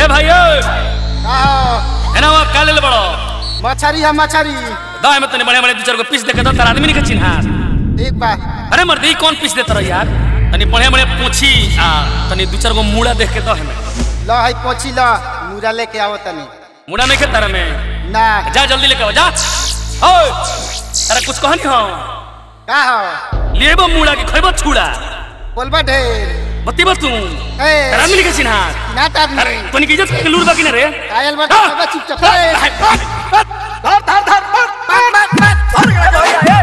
ए भाइयो आहो, एना वो का ले बड़ो मछरी है मछरी दाए में तने बड़े बड़े दो चार गो पीस देखे तो तार आदमी नहीं के चिन्हा ठीक बा अरे मर्दी कौन पीस देता रहो यार तनी बड़े बड़े पूछी आ तनी दो चार गो मूड़ा देख के दो हमें लो है पोछी लो मुरा लेके आओ तनी मूड़ा नहीं के तारा में ना जा जल्दी लेके आओ जा ओए अरे कुछ कहनी हो का हो लेबो मूड़ा के खइबो छुड़ा बोलबा ढेर बत्तीबो तू ए तार आदमी नहीं के चिन्हा ना तार अरे तनी की इज्जत के लूर बाकी ना रे आयल बा सब चुपचाप ए, धर धर धर मत मत मत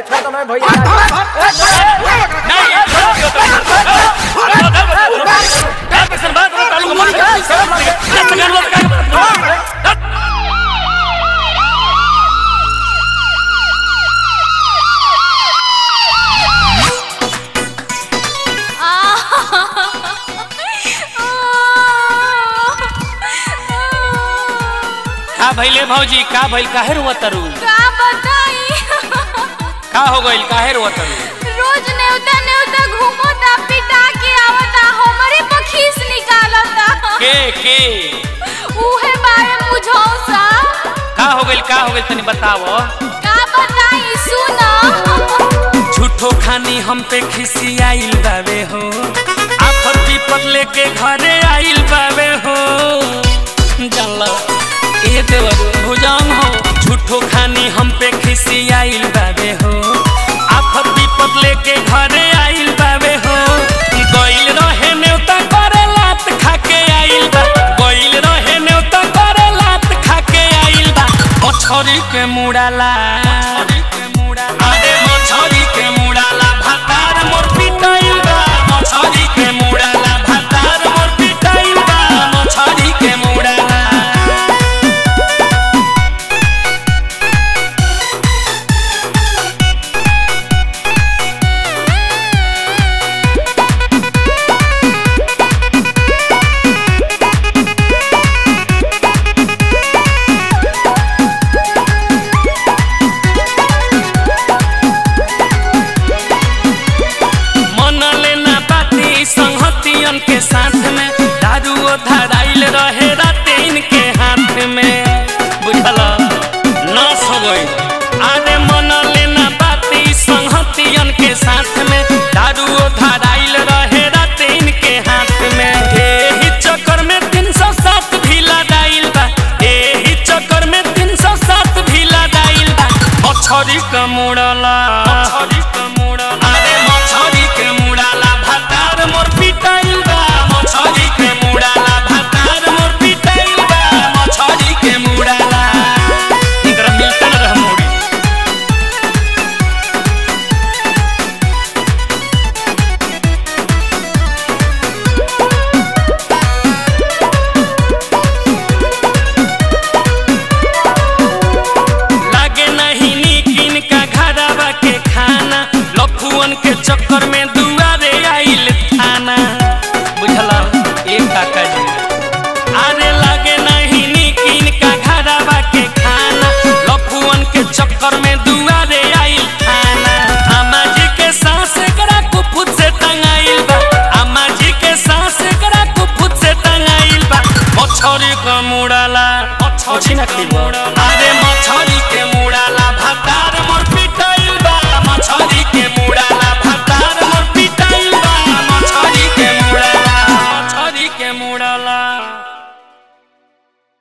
का भइले भौजी का भइल काहे रुआ तरू का बताई का हो गइल काहे रुआ तरू रोज नेवता नेवता घूमता पिटा के आवता हमरे पखीस निकालता के के उहे बारे मुझौसा का हो गइल का हो गइल तनी बताओ का बताई सुनो झूठो खानी हम पे खिसी आइल बावे हो आफत विपत लेके घरे आइल बावे हो जानला ए देवर भुजांग हो झूठो खानी हम पे खिसी आइल बावे हो आफत विपत लेके घरे आइल बावे हो गइल रहे नेवता करे लात खाके आइल बा गइल रहे नेवता करे लात खाके आइल बा मछरी के मुड़ाला अरे मछरी के मुड़ाला भातार मोर पिटाइल बा मछरी के मुड़ाला भातार मोर पिटाइल बा मछरी के मुड़ाला मन लेना बाती संहतियन के साथ में दारू धराइल रहे रातीन के हाथ में बुझल नाश हो गई अरे मन लेना बाती संहतियन के साथ में दारू धराइल रहे रातीन के हाथ में एही चक्कर में तीन सौ सात भी लदाइल बा एही चक्कर में तीन सौ सात भी लदाइल बा मछरी का मुड़ला मछरी का मुड़ला अरे मछरी के मुड़ाला भातार मोर पिटाइल बा मछरी के मुड़ाला भातार मोर पिटाइल बा मछरी के मुड़ाला इधर मिलता न रह मोड़ी लागे नहीं नीकिन का घरवा के खाना लफुअन के चक्कर में दुआरे आइल थाना बुझला एक काका जी अरे लागे नहीं नीकिन का घरवा के खाना लफुअन के चक्कर में दुआरे आइल थाना अम्मा जी के सास करा कुफुत से टंगाइल बा अम्मा जी के सास करा कुफुत से टंगाइल बा मछरी का मुड़ाला मछरी ना खइबो अरे मछरी